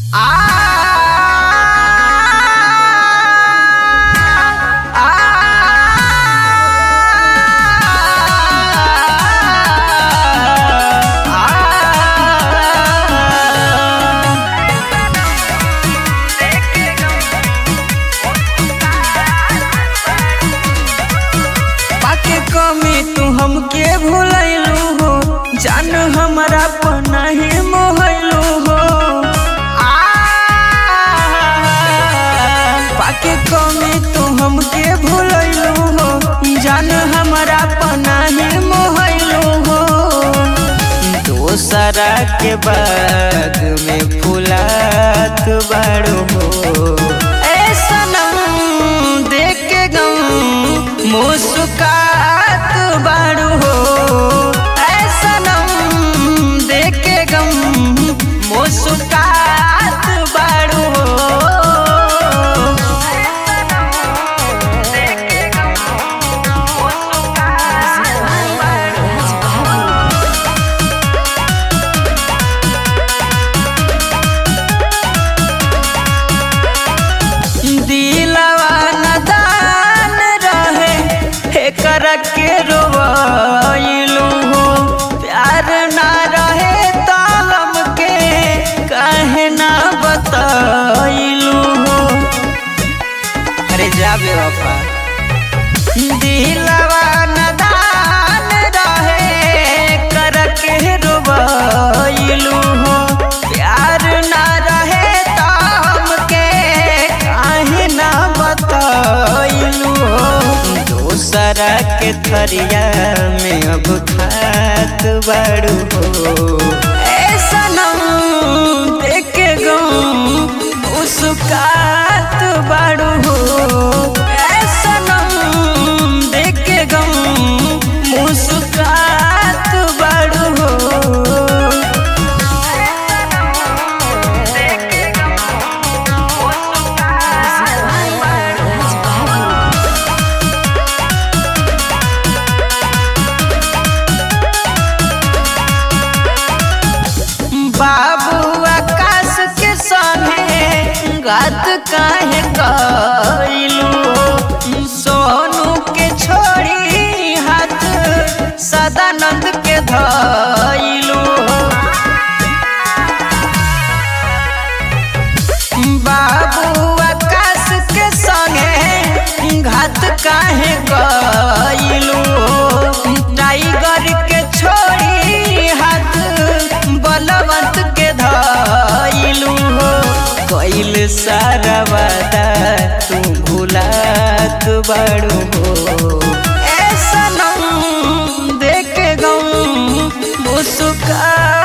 पाके कमी तू हमके भूलैलू हो जान हमरा पर नहीं मोहलू हो आ, पाके कमी तू हमके भूलैलू हो जान हमरा पर नहीं मोहलू हो दोसरा के बाग में फुलात बाड़ू हो ए सनम देख के गम मुस्कात बाड़ू हो ए सनम देख के गम मुस्कात बाड़ू हो दिलवा नदान रहे एकर के रोवैलू हो प्यार ना रहे त हमके काहे ना बतैलू हो अरे जा बेवफा दिलवा नदान रहे कर के रोवैलू हो प्यार ना रहे त हमके काहे ना बतैलू हो दोसरा के थरिया में अब खात बड़ू हो ए सनम देख के गम मुस्कात बड़ू हो ए सनम देख के गम मुस्कात बड़ू हो बाबू आकाश के संगे गात काहे कइलू सोनू के छोड़ी हाथ सदानंद के धइलू बाबू आकाश के संगे घात काहे कइलू टाइगर के छोड़ी हाथ बलवंत के धइलू हो कइल सारा वादा तू भुलात बड़ू हो ए सनम देख गम मुस्का